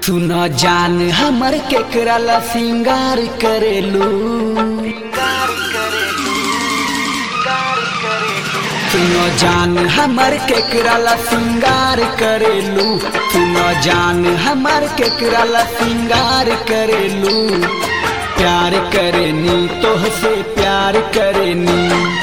सुन जान हमर केकरा ला सिंगार करेलू सुन जान हमर केकरा ला सिंगार करेलू सुन जान हमर केकरा ला सिंगार करेलू प्यार करेनी तोह से प्यार करेनी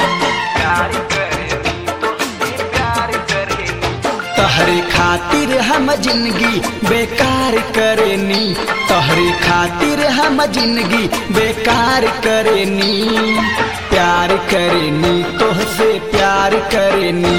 तहरे खातिर हम जिंदगी बेकार करेनी तहरे खातिर हम जिंदगी बेकार करेनी प्यार करेनी तोह से प्यार करेनी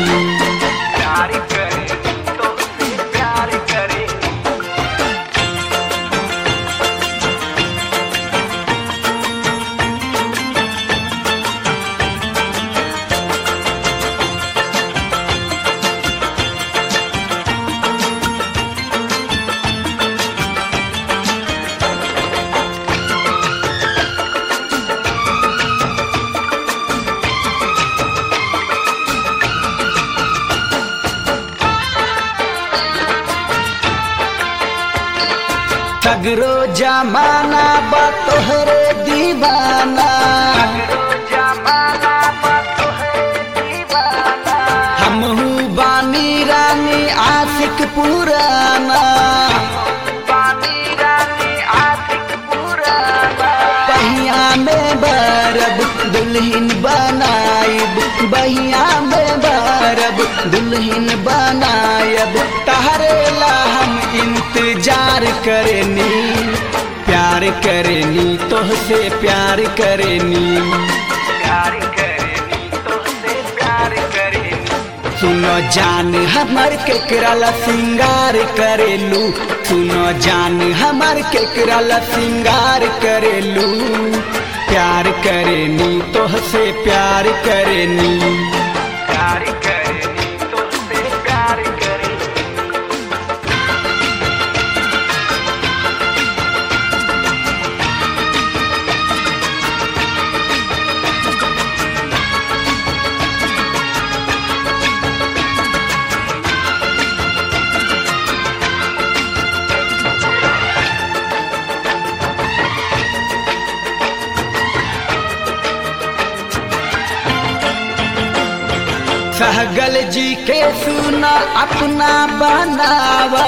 सगरो जमाना बा तोहरे दीवाना हमहू बानी रानी आशिक पुराना बहिया में बरब दुल्हन बनाइब बहिया में बरब दुल्हन बनायब तहरे ला हम इंतजार करेनी प्यार करेनी तोह से प्यार करेनी सुनो जान हमर केकरा ला सिंगार करेलू सुनो जान हमर केकरा ला सिंगार करेलू प्यार करेनी तोह से प्यार करेनी सहगल जी के सुना अपना बनावा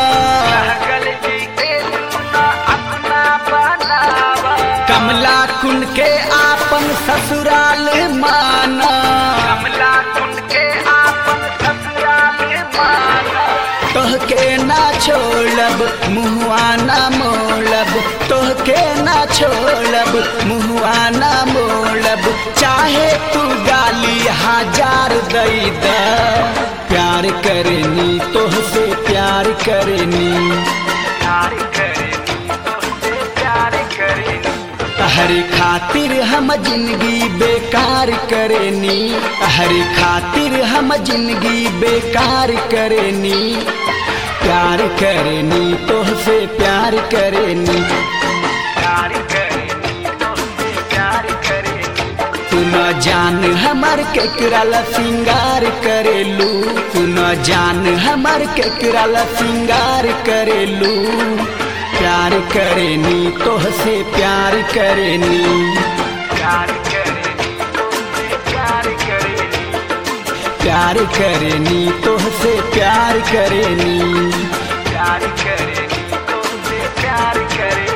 कमला कुंड के आपन ससुराल माना तोहके ना छोड़ब मुहुआ ना मोड़ब तोहके ना छोड़ब मुहुआ ना मोड़ब चाहे तू गाली हजार दई द प्यार करनी तोह से प्यार करनी तहरे खातिर हम जिंदगी बेकार करेनी तहरे खातिर हम जिंदगी बेकार करेनी प्यार करेनी तोह से प्यार करेनी सुन जान हमर केकरा ला सिंगार करेलू सुन जान हमर केकरा ला सिंगार करेलू प्यार करेनी तोह से प्यार करेनी प्यार करेनी तोह से प्यार करेनी प्यार करे तो से प्यार करे